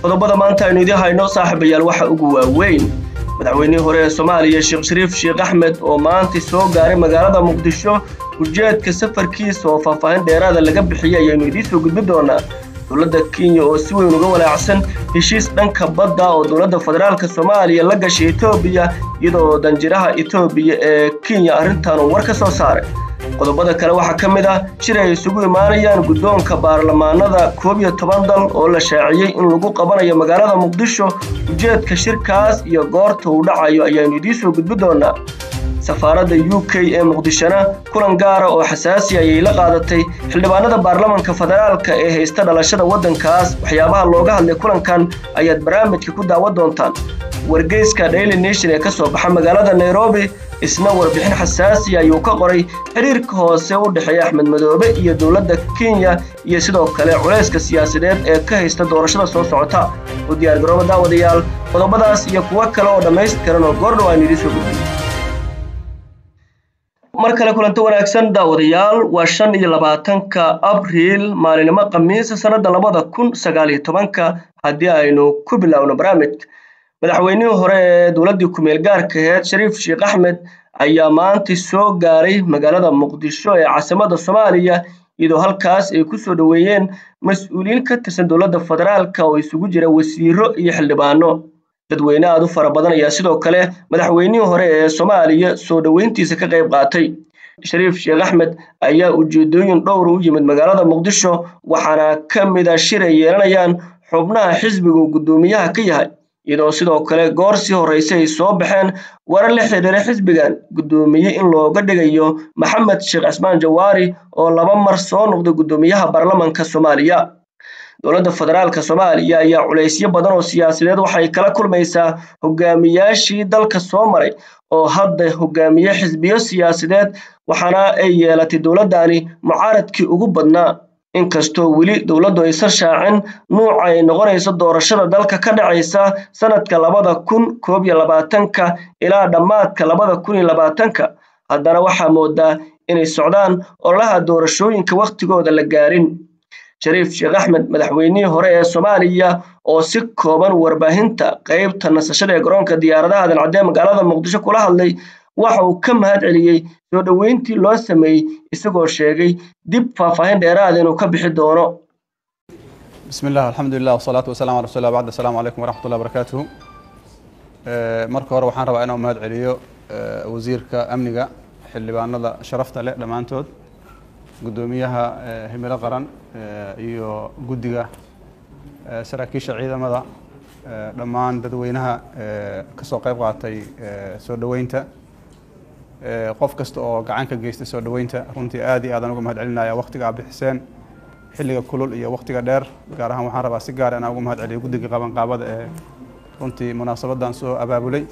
qodobada maanta aynu idiin hayno saaxiibayaal waxa ugu waaweyn madaxweynihii hore ee soomaaliya sheekh shariif sheekh axmed oo maanta soo gaaray magaalada muqdisho ujeedka safarkiisa oo faahfaahin dheeraada laga bixiyey ayaanu idiin soo gudbin doonaa dowladda kenya oo si weyn uga walaacsan heshiis dhanka badda oo dowladda federaalk soomaaliya la gashay etoobiya iyadoo danjiraha etoobiya ee kenya arrintan uu war ka soo saaray qodobada kale waxaa ka mid ah shir ay isugu imaanayaan guddoonka baarlamaanada koob iyo toban dal oo la shaaciyey in lagu qabanayo magaalada muqdisho ujeedka shirkaas iyo goorta uu dhacayo ayaanu idiin soo gudbin doonaa safaaradda u k ee muqdishona kulan gaara oo xasaasi ayay la qaadatay xildhibaanada baarlamanka federaalka ee haysta dhalashada waddankaas waxyaabaha looga hadlay kulankan ayaad barnaamijka ku daawan doontaan wargeyska daily nation ee ka soo baxa magaalada nairobi isna warbixin xasaasi ayuu ka qoray xiriirka hoose u dhexeeya axmed madoobe iyo dowladda kenya iyo sidoo kale culayska siyaasadeed ee ka haysta doorashada soo socota u diyaargarooba daawadayaal qodobadaas iyo kuwo kale oo dhammaystiran oo goordhow aynu idiin soo gudbin mar kale kulanto wanaagsan daawadayaal waa shan iyo labaatanka abriil maalinimo khamiisa sannadda labada kun sagaaliyo tobanka haddii aynu ku biloawno barnaamijka madaxweynihii hore ee dowladdii ku-meel gaarka aheyd shariif sheekh axmed ayaa maanta soo gaaray magaalada muqdisho ee caasimadda soomaaliya iyadoo halkaas ay ku soo dhoweeyeen mas-uuliyiin ka tirsan dowladda federaalka oo isugu jira wasiiro iyo xildhibaano dadweyne aad u fara badan ayaa sidoo kale madaxweynihii hore ee soomaaliya soo dhoweyntiisa ka qayb qaatay shariif sheekh axmed ayaa ujeedooyin dhowr u yimid magaalada muqdisho waxaana ka mid a shir ay yeelanayaan xubnaha xisbiga uu guddoomiyaha ka yahay iyadoo sidoo kale goor sii horreyse ay soo baxeen warar la xidhiira xisbigan guddoomiye in looga dhigayo maxamed sheekh cismaan jawaari oo laba mar soo noqday guddoomiyaha baarlamanka soomaaliya dowladda federaalka soomaaliya ayaa culaysyo badan oo siyaasadeed waxay kala kulmaysaa hogaamiyaashii dalka soo maray oo hadda hogaamiye xisbiyo siyaasadeed waxaana ay yeelatay dowladdani mucaaradkii ugu badnaa inkastoo weli dowladdu aysan shaacin nuuca ay noqonayso doorashada dalka ka dhacaysa sanadka labada kun koob iyo labaatanka ilaa dhammaadka labada kun iyo labaatanka haddana waxaa moodaa inay socdaan ololaha doorashooyinka wakhtigooda la gaarin shariif sheekh axmed madaxweynihii hore ee soomaaliya oo si kooban warbaahinta qeybta nasashada ee garoonka diyaaradaha dancadee magaalada muqdisho kula hadlay waxa uu ka mahad celiyey soo dhoweyntii loo sameeyey isagoo sheegay dib faahfaahin dheeraada inuu ka bixi doono bismi illah alxamdulilah wasalaatu wasalamu ala rasul bacd asalamu calaykum waraxmat ullah barakatuhu marka hore waxaan rabaa inaan mahad celiyo wasiirka amniga xildhibaanada sharafta leh dhammaantood guddoomiyaha himilo qaran iyo guddiga saraakiisha ciidamada dhammaan dadweynaha kasoo qayb qaatay soo dhoweynta qof kasta oo gacan ka geystay soo dhoweynta runtii aad iyo aadaan uga mahad celinaya waktiga aad bixiseen xilliga kulul iyo waktiga dheer gaar ahaan waxaan rabaa si gaar inaan uga mahad celiyo guddiga qabanqaabada ee runtii munaasabadan soo abaabulay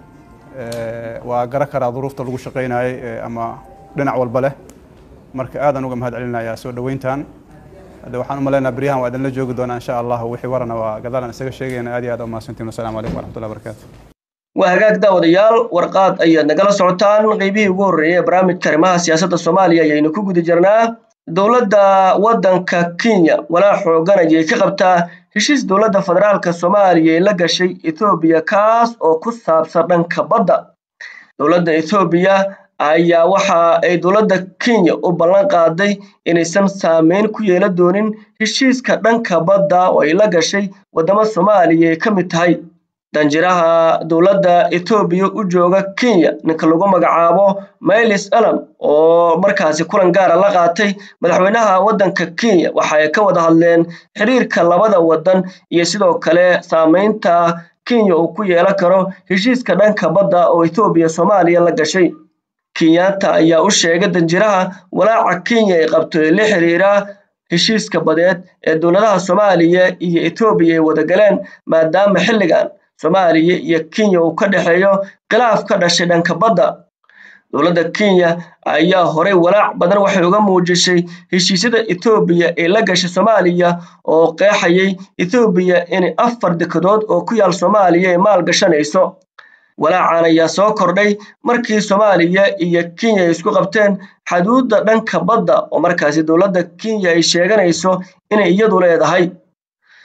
waa gara karaa duruufta lagu shaqaynayay ama dhinac walba leh marka aadaan uga mahad celinayaa soo dhoweyntan hadde waxaan u malaynaa beryahan waa idinla joogi doonaa insha allah wixii warana waa gadaalan isaga sheegayna aad iyo aad umahadsantiin wasalaamu calaykum waraxmatullahi barakatu waa hagaag daawadayaal warqaad ayaad nagala socotaan qeybihii ugu horreeyay ee barnaamijka arrimaha siyaasadda soomaaliya ayaynu ku guda jirnaa dowladda waddanka kenya walaa xoogan ayay ka qabtaa heshiis dowladda federaalka soomaaliya ee la gashay ethoobiya kaas oo ku saabsan dhanka badda dowladda ethoobiya ayaa waxa ay dowladda kenya u ballan qaaday inaysan saameyn ku yeelan doonin heshiiska dhanka badda oo ay la gashay waddamo soomaaliya ay ka mid tahay danjiraha dowladda etoobiya u jooga kenya ninka lagu magacaabo mylis alam oo markaasi kulan gaara la qaatay madaxweynaha waddanka kenya waxa ay ka wada hadleen xiriirka labada waddan iyo sidoo kale saameynta kenya uu ku yeelan karo heshiiska dhanka badda oo etoobiya soomaaliya la gashay kenyaanta ayaa u sheegay danjiraha walaaca kenya ay qabto ee la xiriira heshiiska badeed ee dowladaha soomaaliya iyo etoobiya ay wadagaleen maadaama xilligan soomaaliya iyo kenya uu ka dhexeeyo khilaaf ka dhashay dhanka badda dowladda kenya ayaa horey walaac badan waxay uga muujisay heshiisyada etoobiya ee la gashay soomaaliya oo qeexayay etoobiya in afar dekedood oo ku yaal soomaaliya ay maal gashanayso walaacan ayaa soo kordhay markii soomaaliya iyo kenya ay isku qabteen xaduudda dhanka badda oo markaasi dowladda kenya ay sheeganayso inay iyadu leedahay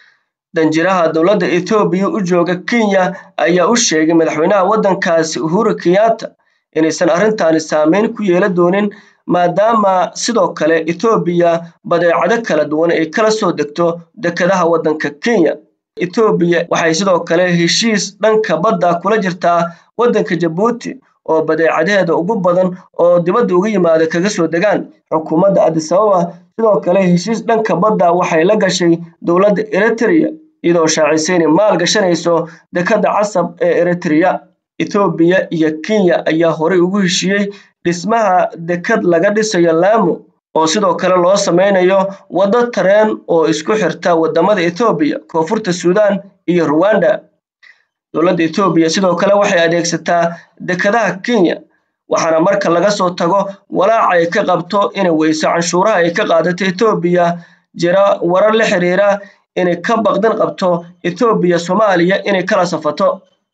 danjiraha dowladda ethoobiya u jooga kenya ayaa u sheegay madaxweynaha waddankaasi uhuru kenyatta inaysan arrintaani saameyn ku yeelan doonin maadaama sidoo kale ethoobiya badeecado kala duwan ay kala soo degto dekedaha waddanka kenya ethoobiya waxay sidoo kale heshiis dhanka badda kula jirtaa waddanka jabuuti oo badeecadeeda ugu badan oo dibadda uga yimaada kaga soo degaan xukuumadda adisababa sidoo kale heshiis dhanka badda waxay la gashay dowladda eritrea iyadoo shaacisay inay maal gashanayso dekadda casab ee eritrea ethoobiya iyo kenya ayaa horey ugu heshiiyey dhismaha dekad laga dhisayo laamo oo sidoo kale loo sameynayo waddo tareen oo isku xirta waddamada ethoobiya koonfurta suudaan iyo ruwanda dowladda ethoobiya sidoo kale waxay adeegsataa dekadaha kenya waxaana marka laga soo tago walaaca ay ka qabto inay weyso canshuuraha ay ka qaadato ethoobiya jira warar la xiriira inay ka baqdin qabto ethoobiya soomaaliya inay kala safato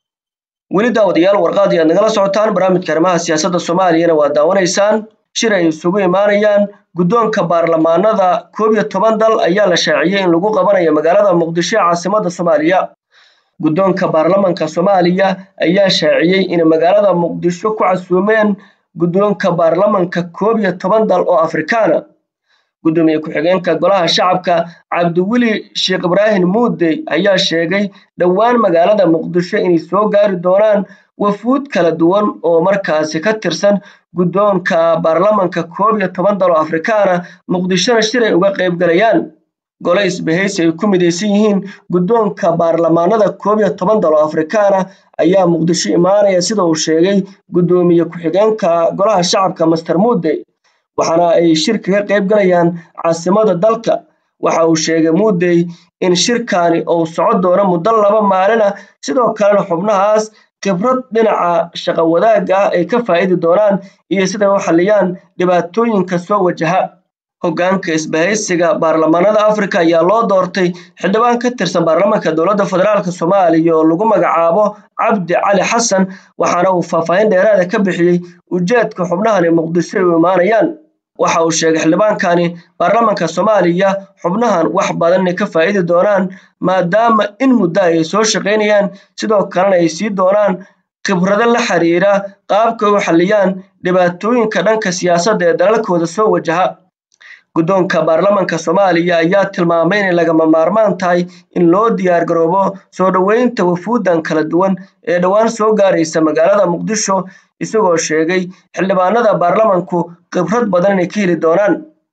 weli daawadayaal warqaadii aad nagala socotaan barnaamijka arrimaha siyaasadda soomaaliyana waa daawanaysaan shir ay isugu imaanayaan guddoonka baarlamaanada koob iyo toban dal ayaa la shaaciyey in lagu qabanayo magaalada muqdisho ee caasimadda soomaaliya guddoonka baarlamanka soomaaliya ayaa shaaciyey inay magaalada muqdisho ku casuumeen guddoonka baarlamanka koob iyo toban dal oo afrikaana guddoomiye ku-xigeenka golaha shacabka cabdiweli sheekh ibraahim muudey ayaa sheegay dhowaan magaalada muqdisho inay soo gaari doonaan wafuud kala duwan oo markaasi ka tirsan guddoonka baarlamanka koob iyo toban dal oo afrikaana muqdishona shir ay uga qayb galayaan gole isbahaysi ay ku midaysan yihiin guddoonka baarlamaanada koob iyo toban dal oo afrikaana ayaa muqdisho imaanaya sida uu sheegay guddoomiye ku-xigeenka golaha shacabka master muudey waxaana ay shir kaga qayb galayaan caasimada dalka waxa uu sheegay muudey in shirkaani uu socon doono muddo laba maalina sidoo kalena xubnahaas khibrad dhinaca shaqo wadaagga ah ay ka faa'idi doonaan iyo siday u xalliyaan dhibaatooyinka soo wajaha hoggaanka isbahaysiga baarlamaanada afrika ayaa loo doortay xildhibaan ka tirsan baarlamanka dowladda federaalk soomaaliya oo lagu magacaabo cabdi cali xasan waxaana uu faahfaahin dheeraada ka bixiyey ujeedka xubnahani muqdisho ay u imaanayaan waxa uu sheegay xildhibaankani baarlamanka soomaaliya xubnahan wax badan inay ka faa'idi doonaan maadaama in muddo ay soo shaqaynayaan sidoo kalena ay sii doonaan khibrado la xiriira qaabka u xalliyaan dhibaatooyinka dhanka siyaasadda ee dalalkooda soo wajaha guddoonka baarlamanka soomaaliya ayaa tilmaamay inay lagama maarmaan tahay in loo diyaar garoobo soo dhoweynta wafuuddan kala duwan ee dhowaan soo gaaraysa magaalada muqdisho isagoo sheegay xildhibaanada baarlamanku khibrad badan inay ka heli doonaan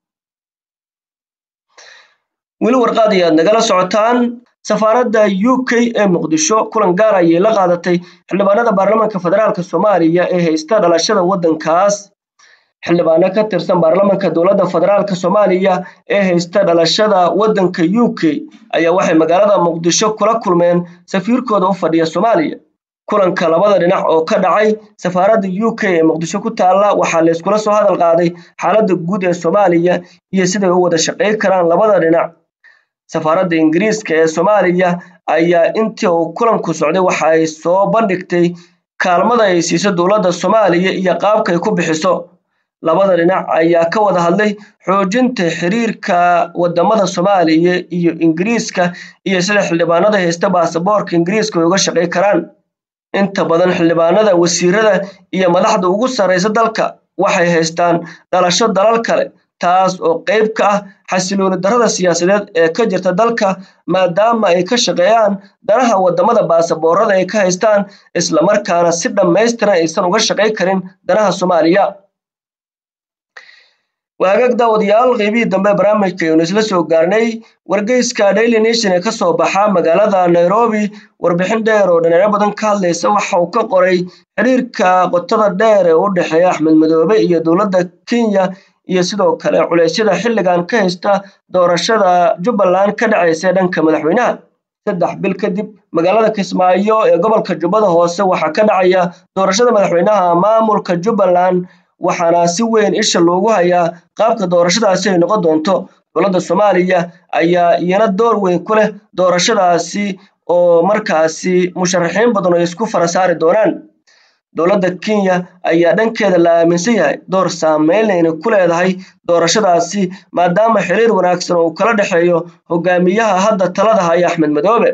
weli warqaad ayaad nagala socotaan safaaradda u k ee muqdisho kulan gaar ayay la qaadatay xildhibaanada baarlamanka federaalk soomaaliya ee haysta dhalashada waddankaas xildhibaano ka tirsan baarlamanka dowladda federaalk soomaaliya ee haysta dhalashada waddanka u k ayaa waxay magaalada muqdisho kula kulmeen safiirkooda u fadhiya soomaaliya kulanka labada dhinac oo ka dhacay safaaradda u k ee muqdisho ku taalla waxaa layskula soo hadal qaaday xaaladda guud ee soomaaliya iyo siday u wada shaqayn karaan labada dhinac safaaradda ingiriiska ee soomaaliya ayaa intii uu kulanku socday waxa ay soo bandhigtay kaalmada ay siiso dowladda soomaaliya iyo qaabka ay ku bixiso labada dhinac ayaa ka wada hadlay xoojinta xiriirka wadamada soomaaliya iyo ingiriiska iyo sida xildhibaanada haysta baasaboorka ingiriiska ay uga shaqay karaan inta badan xildhibaanada wasiirada iyo madaxda ugu sarreysa dalka waxay haystaan dhalasho dalal kale taas oo qayb ka ah xasilooni darrada siyaasadeed ee ka jirta dalka maadaama ay ka shaqeeyaan danaha wadamada baasaboorada ay ka haystaan islamarkaana si dhammaystiran aysan uga shaqay karin danaha soomaaliya waagaag daawadayaal qeybihii dambe barnaamijka aynu isla soo gaarnay wargeyska daily nation ee kasoo baxa magaalada nairobi warbixin dheer oo dhinacyo badan ka hadlaysa waxa uu ka qoray xiriirka qotada dheer ee u dhexeeya axmed madoobe iyo dowladda kenya iyo sidoo kale culeysyada xilligan ka haysta doorashada jubbaland ka dhacaysa ee dhanka madaxweynaha saddex bil kadib magaalada kismaayo ee gobolka jubbada hoose waxaa ka dhacaya doorashada madaxweynaha maamulka jubbaland waxaana si weyn isha loogu hayaa qaabka doorashadaasi ay noqon doonto dowladda soomaaliya ayaa iyana door weyn ku leh doorashadaasi oo markaasi musharaxiin badan ay isku fara saari doonaan dowladda kenya ayaa dhankeeda la aaminsan yahay door saameynle inay ku leedahay doorashadaasi maadaama xiriir wanaagsan oo uu kala dhexeeyo hogaamiyaha hadda talada haya axmed madoobe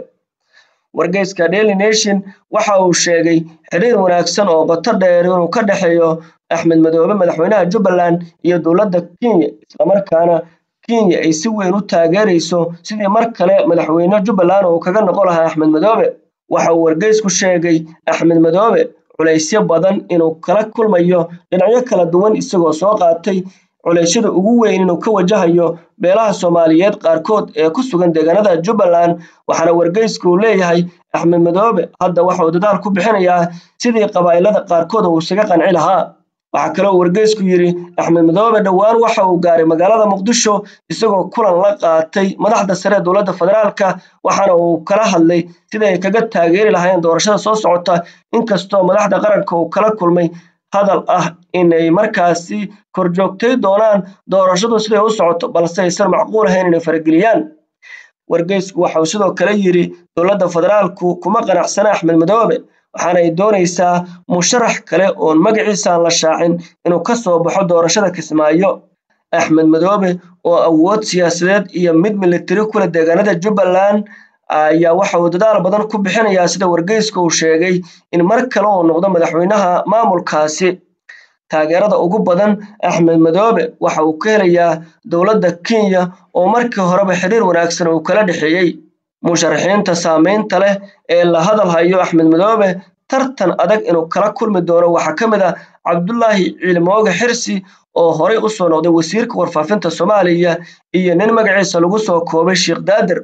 wargeyska daily nation waxa uu sheegay xiriir wanaagsan oo qoto dheer inuu ka dhexeeyo axmed madoobe madaxweynaha jubbaland iyo dowladda kenya islamarkaana kenya ay si weyn u taageerayso sidii mar kale madaxweyne jubbaland uu kaga noqon lahaa axmed madoobe waxa uu wargeysku sheegay axmed madoobe culaysyo badan inuu kala kulmayo dhinacyo kala duwan isagoo soo qaatay culeysyada ugu weyn inuu ka wajahayo beelaha soomaaliyeed qaarkood ee ku sugan deegaanada jubbaland waxaana wargeysku uu leeyahay axmed madoobe hadda waxa uu dadaal ku bixinayaa sidii qabaa'ilada qaarkood uu isaga qanci lahaa waxaa kale uu wargeysku yidhi axmed madoobe dhowaan waxa uu gaaray magaalada muqdisho isagoo kulan la qaatay madaxda sare ee dowladda federaalka waxaana uu kala hadlay sidii ay kaga taageeri lahaayeen doorashada soo socota inkastoo madaxda qaranka uu kala kulmay hadal ah inay markaasi korjoogtay doonaan doorashadu siday u socoto balse aysan macquul ahayn inay farageliyaan wargeysku waxa uu sidoo kale yidhi dowladda federaalku kuma qanacsana axmed madoobe waxaana ay doonaysaa musharax kale oon magaciisa aan la shaacin inuu ka soo baxo doorashada kismaayo axmed madoobe oo awood siyaasadeed iyo mid militari kule deegaanada jubbaland ayaa waxa uu dadaal badan ku bixinayaa sida wargeyska uu sheegay in mar kale uu noqdo madaxweynaha maamulkaasi taageerada ugu badan axmed madoobe waxa uu ka helayaa dowladda kenya oo markii horeba xiriir wanaagsan uu kala dhexeeyey musharaxiinta saameynta leh ee la hadal hayo axmed madoobe tartan adag inuu kala kulmi doono waxaa ka mid ah cabdulaahi ciilmooge xirsi oo horey u soo noqday wasiirka warfaafinta soomaaliya iyo nin magaciisa lagu soo koobay sheekh daadir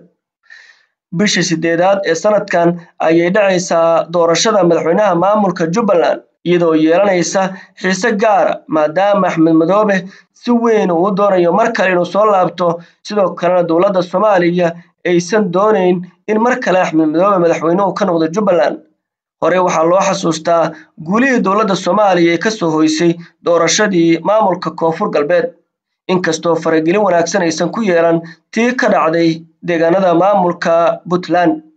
bisha sideedaad ee sanadkan ayay dhacaysaa doorashada madaxweynaha maamulka jubbaland iyadoo yeelanaysa xiise gaara maadaama axmed madoobe si weyn uu doonayo mar kale inuu soo laabto sidoo kalena dowladda soomaaliya aysan doonayn in mar kale axmed madoobe madaxweynuhu ka noqdo jubbaland hore waxaa loo xasuustaa guulihii dowladda soomaaliya ee kasoo hoysay doorashadii maamulka koonfur galbeed inkastoo faragelin wanaagsan aysan ku yeelan tii ka dhacday deegaanada maamulka puntland